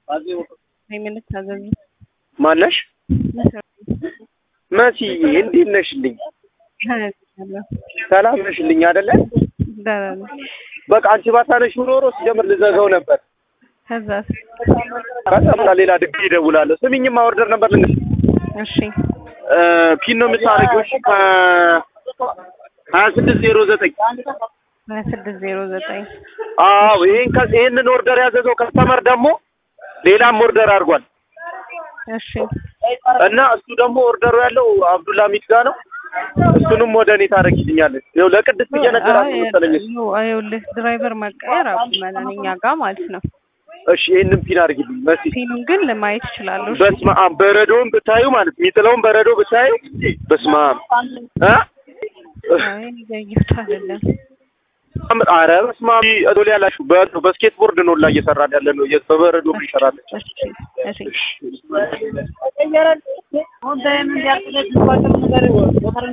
የምንታዘዝ ማነሽ? መሲ እንዴት ነሽልኝ? ሰላም ነሽልኝ አይደለ? በቃ አንቺ ባታነሽ ኖሮ ሲጀምር ልዘጋው ነበር። ከዛ ከዛ በቃ ሌላ ድግ ይደውላለሁ። ስሚኝማ ኦርደር ነበር ልንገር። እሺ ፒን ነው የምታደርጊው? እሺ ከ ሀያ ስድስት ዜሮ ዘጠኝ ሀያ ስድስት ዜሮ ዘጠኝ አዎ ይሄን ከ- ይሄንን ኦርደር ያዘዘው ከስተመር ደግሞ ሌላም ኦርደር አድርጓል እሺ እና እሱ ደግሞ ኦርደሩ ያለው አብዱላ ሚት ጋር ነው። እሱንም ወደ እኔ ታደርጊልኛለች። ይኸው ለቅድስት እየነገራት መሰለኝ እሱ። ይኸውልህ ድራይቨር መቀየር አቁመናል እኛ ጋር ማለት ነው። እሺ ይሄንን ፒን አድርጊልኝ መሲ። ፊኑን ግን ለማየት ይችላሉ። እሺ? በስመ አብ በረዶውን ብታዩ ማለት የሚጥለውን በረዶ ብታዩ በስመ አብ እ አይ እያየሁት አይደለም። አረ በስመ አብ ቶሎ ያላችሁ በ- በስኬት ቦርድ ነው ላይ እየሰራን ያለ ነው በበረዶ ይሰራለች። እሺ እሺ እሺ